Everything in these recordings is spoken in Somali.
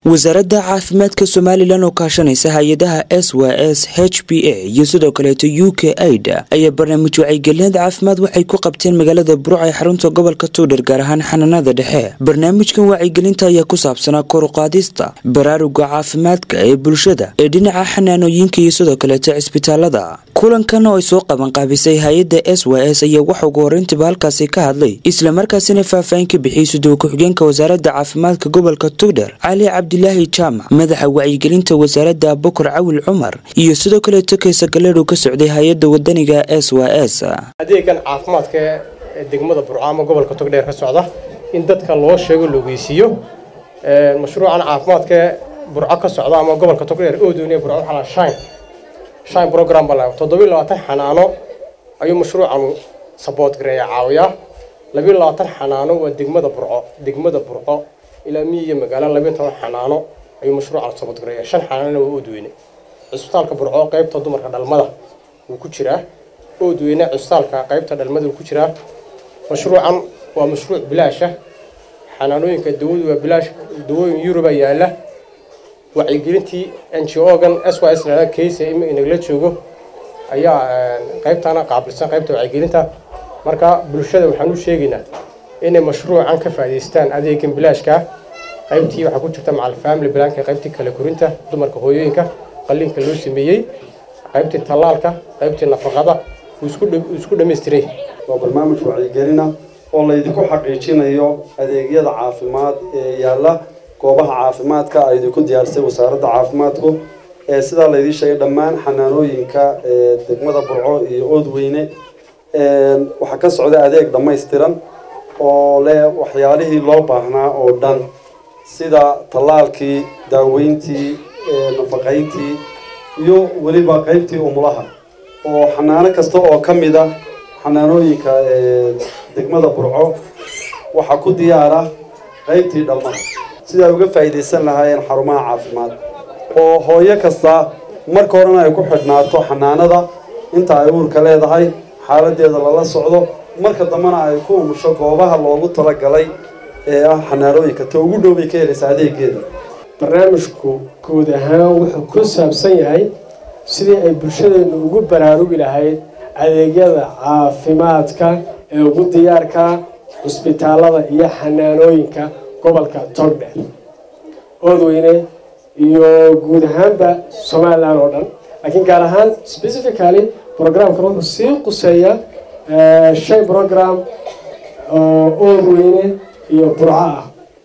wasaaradda caafimaadka somalilan oo kaashanaysa hay-adaha s w s h b a iyo sidoo kaleeto u k aida ayaa barnaamij wacyigelinaad caafimaad waxay ku qabteen magaalada buruc ee xarunta gobolka tuudhar gaar ahaan xanaanada dhexe barnaamijkan wacyigelinta ayaa ku saabsanaa koruqaadista baraaruga caafimaadka ee bulshada ee dhinaca xanaanooyinka iyo sidoo kaleeto cisbitaalada kulankan oo ay soo qabanqaabisay hay-adda s w s ayaa waxa ugu horeyntiba halkaasi ka hadlay islamarkaasina faahfaahin ka bixiyey sudow ku-xigeenka wasaaradda caafimaadka gobolka tugdhar cali cabdilaahi jaamac madaxa wacyigelinta wasaaradda bokor cawil cumar iyo sidoo kaleeto keesa galeedhu ka socday hay-adda wadaniga s w s adeegan caafimaadka ee degmada burco ama gobolka togdheer ka socda in dadka loo sheego logeysiiyo mashruucan caafimaadka burco ka socda ama gobolka togdheer oo doonaya burco waxaa la shine shine program baa lahaa toddobiyo labaatan xanaano ayuu mashruucan saboot gareeya caawiyaa labiyo labaatan xanaano waa degmada burco degmada burco ilaa miyiga magaalo labiyo toban xanaano ayuu mashruucan saboot gareeya shan xanaanona waa oodweyne cisbitaalka burco qaybta dumarka dhalmada wuu ku jiraa oodweyne cisbitaalka qaybta dhalmada wuu ku jiraa mashruucan waa mashruuc bilaasha xanaanooyinka dawadu waa bilaash dawooyin yuruba yaala wacyigelintii n g o-gan s y s la keysa inagala joogo ayaa qaybtana qaabilsan qaybta wacyigelinta marka bulshada waxaan u sheegaynaa inay mashruucan ka faa'iidaystaan adeegan bilaashka qaybtii waxaa ku jirta macal family blanka qaybtii kala korinta dumarka hooyooyinka qalliinka loo sameeyey qaybtii tallaalka qaybtii nafaqada isku dhammaystiray waa barnaamij wacyigelina oo laydinku xaqiijinayo adeegyada caafimaad ee yaalla goobaha caafimaadka ay idinku diyaarisay wasaaradda caafimaadku ee sidaa laydii sheegay dhammaan xanaanooyinka ee degmada burco iyo oodweyne waxaa ka socda adeeg dhammaystiran oo leh waxyaalihii loo baahnaa oo dhan sida tallaalkii daaweyntii nafaqayntii iyo weliba qaybtii umulaha oo xanaano kasta oo ka mid a xanaanooyinka degmada burco waxaa ku diyaara qaybtii dhalmada sida ay uga faa'iidaysan lahaayeen xarumaha caafimaad oo hooyo kasta marka horena ay ku xidhnaato xanaanada inta ay uurka leedahay xaaladeeda lala socdo marka dambena ay ku umusho goobaha loogu talagalay ee ah xanaanooyinka ta ugu dhow bay ka helaysaa adeegeeda barnaamijku guud ahaan wuxuu ku saabsan yahay sidii ay bulshadeennu ugu baraarugi lahayd adeegyada caafimaadka ee ugu diyaarka cusbitaalada iyo xanaanooyinka gobolka togdheer oodweyne iyo guud ahaanba somalilan oo dhan laakiin gaar ahaan specifically programkan wuxuu sii quseeya shan program oo oodweyne iyo burco ah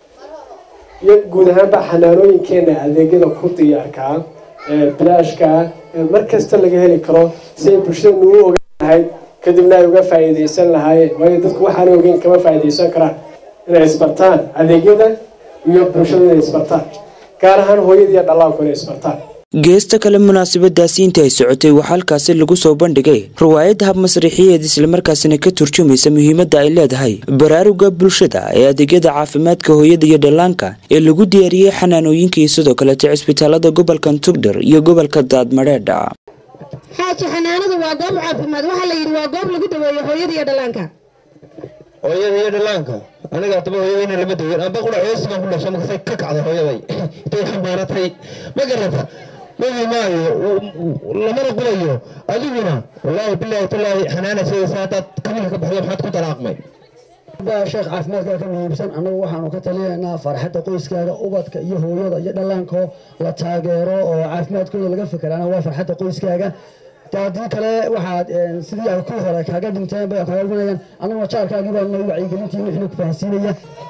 iyo guud ahaanba xanaanooyinkeena adeegyada ku diyaarkaa bilaashkaa mar kasta laga heli karo si ay bulshadanu u ogaan lahayd kadibna ay uga faa'iidaysan lahaayeen waayo dadku waxaana ogeyn kama faa'iidaysan karaan inay isbartaan adeegyada iyo bulshada inay isbartaan gaar ahaan hooyada iyo dhallaanku inay isbartaan geesta kale munaasabadaasi inta ay socotay waxaa halkaasi lagu soo bandhigay riwaayad hab masrixiyeed islamarkaasina ka turjumaysa muhiimadda ay leedahay baraaruga bulshada ee adeegyada caafimaadka hooyada iyo dhallaanka ee lagu diyaariyey xanaanooyinka iyo sidoo kaleeto cisbitaalada gobolka tugdhar iyo gobolka daadmadheedha xaaji xanaanadu waa goob caafimaad waxaa la yidhi waa goob lagu daweeyo hooyada iyo dhallaanka hooyada iyo dhallaanka aniga adaba hooyadayna lama daweyn amba qura hoosigan ku dhashay markaasay ka kacday hooyaday intay xambaaratay ma garata magi maayo lamana qulayo adiguna wallaahi bilaahi tallaahi xanaana sheegaysa haddaad kamilka ka baxdo maxaad ku dalaaqmay sheekh caafimaadkaa ka muhiimsan annagu waxaanu ka talinaynaa farxadda qoyskaaga ubadka iyo hooyada iyo dhallaanko la taageero oo caafimaadkooda laga fikeraana waa farxadda qoyskaaga haddii kale waxaad sidii ay ku hore kaaga dhinteen bay kaaga dhimanayaan annaguna jaarkaagii baa noo wacyigelintii wixii ku fahansiinaya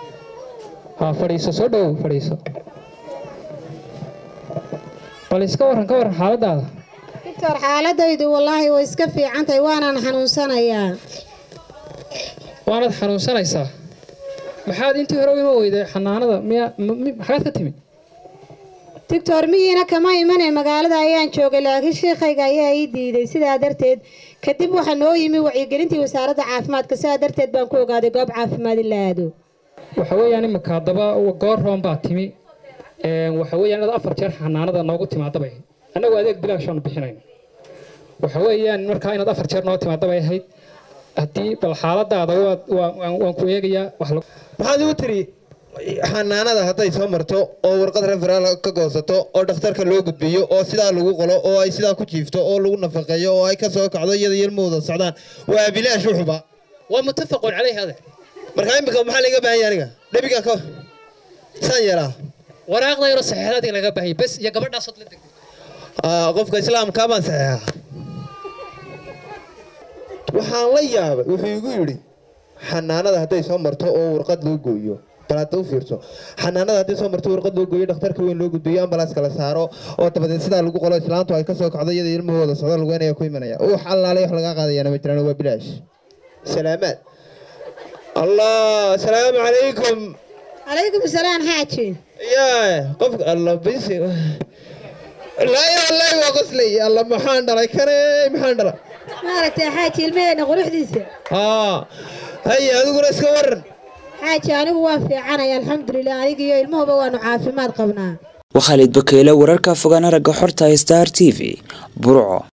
ha fadhiiso soo dhow fadhiiso bal iska warran ka warran xaaladaada doctor xaaladaydu wallaahi way iska fiican tahay waanaan xanuunsanayaa waanaad xanuunsanaysaa maxaad intii hore u ima weyday xanaanada miya maxaad ka timid doctor miyiina kama imane magaalada ayaan joogay laakiin sheekhayga ayaa ii diiday sidaa darteed kadib waxaa noo yimi wacyigelintii wasaaradda caafimaadka sidaa darteed baan ku ogaaday goob caafimaad in la aado waxa weeyaan imika haddaba goor roon baa timi waxa weeyaan inaad afar jeer xanaanada noogu timaadabay annagoo adeeg bilaashaanu bixinayn waxa weeyaan markaa inaad afar jeer noo timaadabay ahayd haddii bal xaaladaada waan ku eegayaa maxaad igu tiri xanaanada hadday soo marto oo warqad referaal ka goosato oo dhakhtarka loo gudbiyo oo sidaa lagu qolo oo ay sidaa ku jiifto oo lagu nafaqeeyo oo ay ka soo kacdo iyada ilmahooda socdaan waa bilaash wuxuba waa muttafaqun calayhi hada markaa imika maxaa laga baahan yahay aniga dhabigan ka saan yeelaa waraaqda yaro saxiixdaadii laga baahayay bes iyo gabadhaasood la degtay Aa, qofka islaamka baan saxeexaa waxaan la yaabay wuxuu igu yidhi xanaanada hadday soo marto oo warqad loo gooyo bal hadda u fiirso xanaanada hadday soo marto warqad loo gooyo dhakhtarka weyn loo gudbiyo ambalaaska la saaro oo dabadeed sidaa lagu qolo islaantu ay ka soo kacdo iyada ilmahooda socdo lugeynaya ku imanaya wax allaalay wax lagaa qaadayana ma jiraan waa bilaash salaamaad allah asalaamu calaykum calaykum salaam xaaji yaa qofka alla bisi laa ilaaha waa qoslay alla maxaan dhalay kane maxaan dhalay maaragtay xaaji ilmaheena quruxdiisa haa haya adiguna iska waran xaaji anigu waan fiicanaya alxamdulilah aniga iyo ilmahuba waanu caafimaad qabnaa waa khaalid bakeyle wararka fogaan aragga xorta star t v burco